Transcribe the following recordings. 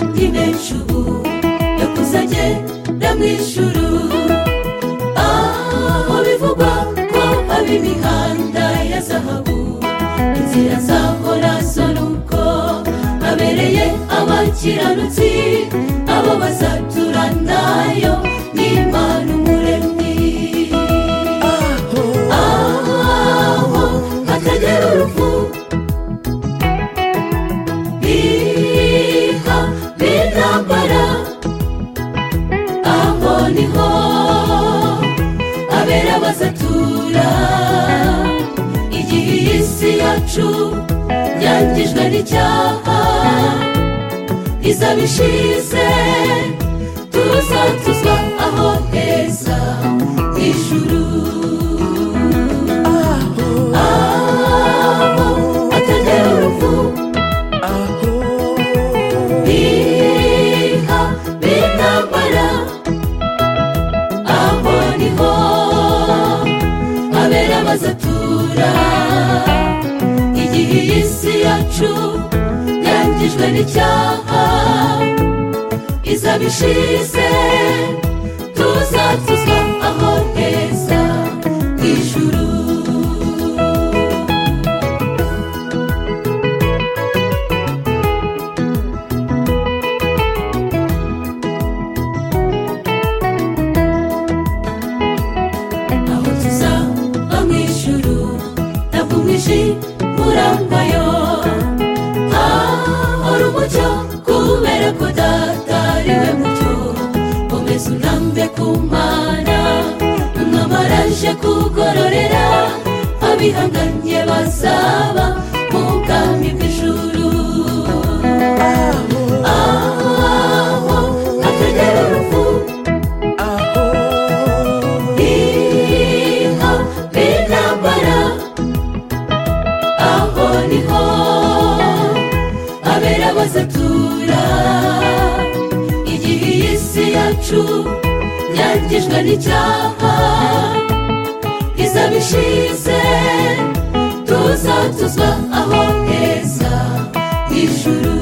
wacu ubu yakusanye na mu ijuru aho bivugwa ko haba imihanda ya zahabu inzira zahora z'urugo habereye abakiranutsi abo bazatura nayo n'imana umuremyi aho hatagera urupfu biha n'intambara aho niho abera bazatura igihe iyi si yacu yangijwe n'icyaha izaba ishize tuzatuzwa aho heza mu ijuru aho atagera urupfu biha n'intambara aho niho abera bazatura igihe iyi si yacu yangijwe n'icyaha izaba ishize tuzatuzwa aho heza mu ijuru aho tuzaba mu ijuru ntabwo umwinshi urambayo hahora umucyo kubera ko data ari we mucyo komeza urambe ku mana umwami araje kugororera abihanganye bazaba mu bwami bw'ijuru aho hatagera urupfu Inka n'intambara aho niho abera bazatura igihe iyi si yacu yangijwe n'icyaha izaba ishize tuzatuzwa aho heza h'ijuru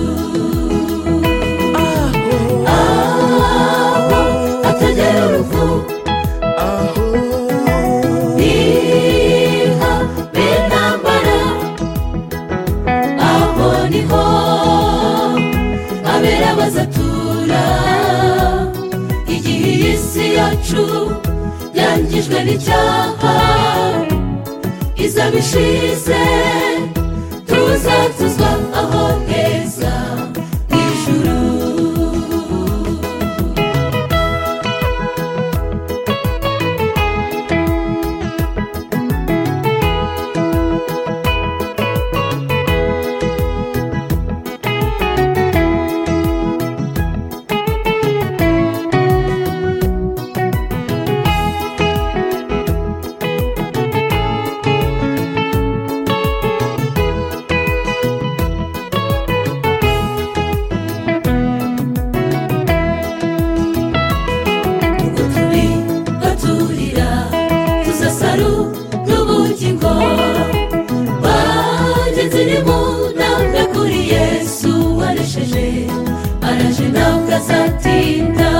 aho hatagera urupfu biha n'intambara aho niho abera bazatura igihe iyi si yacu yangijwe n'icyaha izaba ishize tuzatuzwa aho heza mu ijuru ubwo turi baturira tuzasaru n'ubugingo bagenzi ni mu ntambwe kuri yesu waresheje araje ntabwo azatinda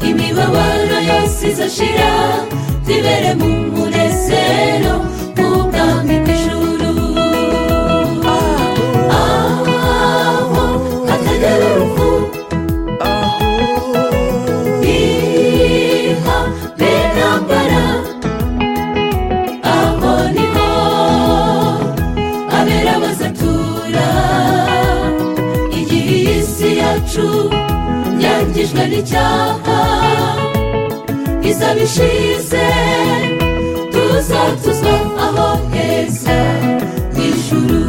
imibabaro yose izashira tibere mu munezero mu bwami bw'ijuru aho hatagera urupfu biha n'intambara aho niho abera bazatura igihe iyi si yacu yangijwe n'icyaha izaba ishize tuzatuzwa aho heza mu ijuru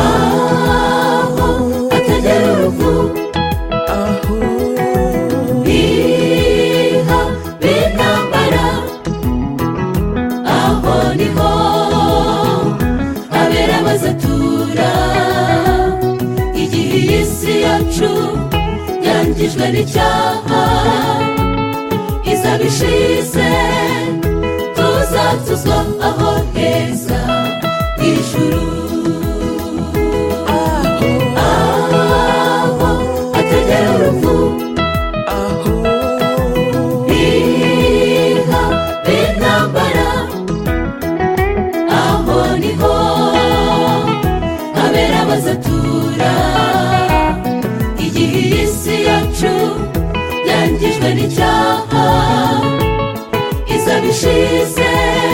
aho hatagera urupfu biha n'intambara aho niho abera bazatura igihe iyi si yacu yangijwe n'icyaha izaba ishize tuzatuzwa aho heza mu ijuru aho icyaha izaba ishize